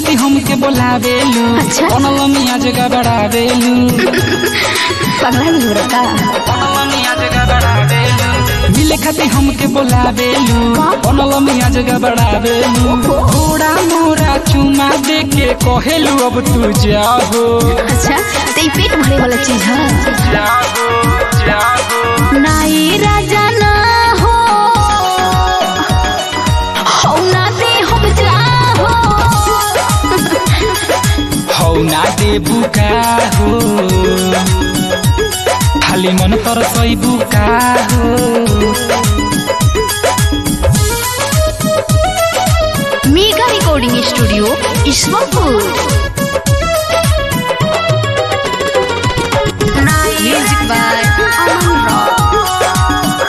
खातिर हमके बोलावेलू अच्छा। बनल मिया जगह बढ़ावेलू पगला भी हो रहा बनल मिया जगह बढ़ावेलू मिले खातिर हमके बोलावेलू बनल मिया जगह बढ़ावेलू थोड़ा मोरा चुमा दे के कहेलू अब तू जाहो अच्छा तो ये पेट भरे वाला चीज है जाहो जाहो नाई राजा ना हो हो ना दे हम जाहो हौ ना दे बुका हो खाली मन तर सही बुका हो mega recording studio Ishwarpur music by Aman rock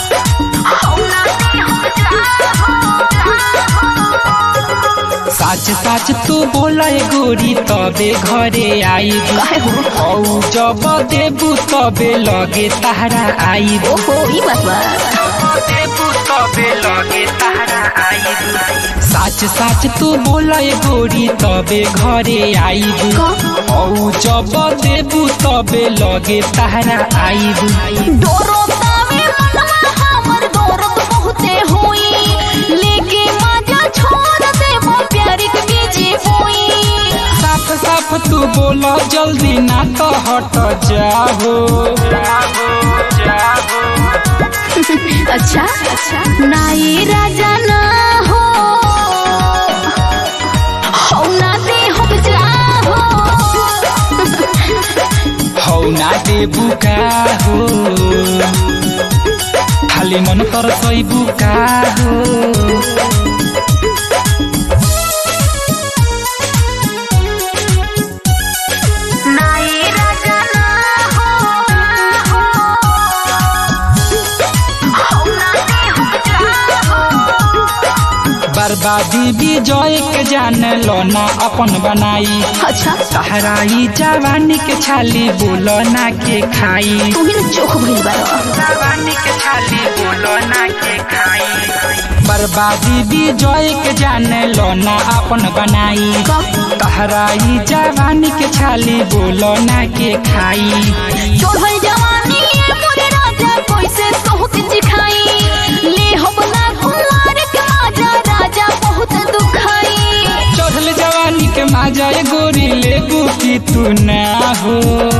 साच साच तू बोला गोरी तबे घरे आई काहे हो हौ जब देबू तबे लगे तारा आई ओहो ई बात बा देबू तबे लगे तारा आई साच साच तू बोला गोरी तबे घरे आई का? हौ जब देबू तबे लगे तारा आई डोरो तावे मनवा हमर दौरत बहुते होई लेके माजा छोड़ देबो प्यार के बीजे होई साफ साफ तू बोला जल्दी ना तो हट जाहो अच्छा अच्छा नाई राजा ना हो हो ना दे हम जाहो हौ ना दे बुका हो खाली मन तर सही बुका हो नाई राजा ना हो हो ना दे हम जाहो बर्बादी विजय के जान लो ना अपन बनाई अच्छा सहराई जवानी के छाली बोलो ना के खाई तू ही ना चोख भइल बारो जवानी के छाली बोलो ना के खाई बर्बादी विजय के जान लो ना अपन बनाई तहराई जवानी के छाली बोलो ना के खाई चढ़ल जवानी ये मोरे राजा कैसे सोहत दिखाई ले हम ना कुमार के आजा राजा बहुत दुखाई चढ़ल जवानी के माजा ये गोरी लेबू की तू ना हो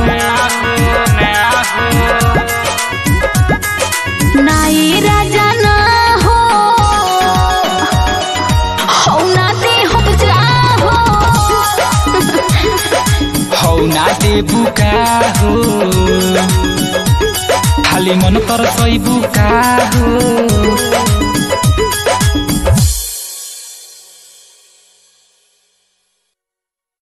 नाई राजा ना हो हो ना दे हम जाहो हौ ना दे बुका हो खाली मन तर सही बुका हो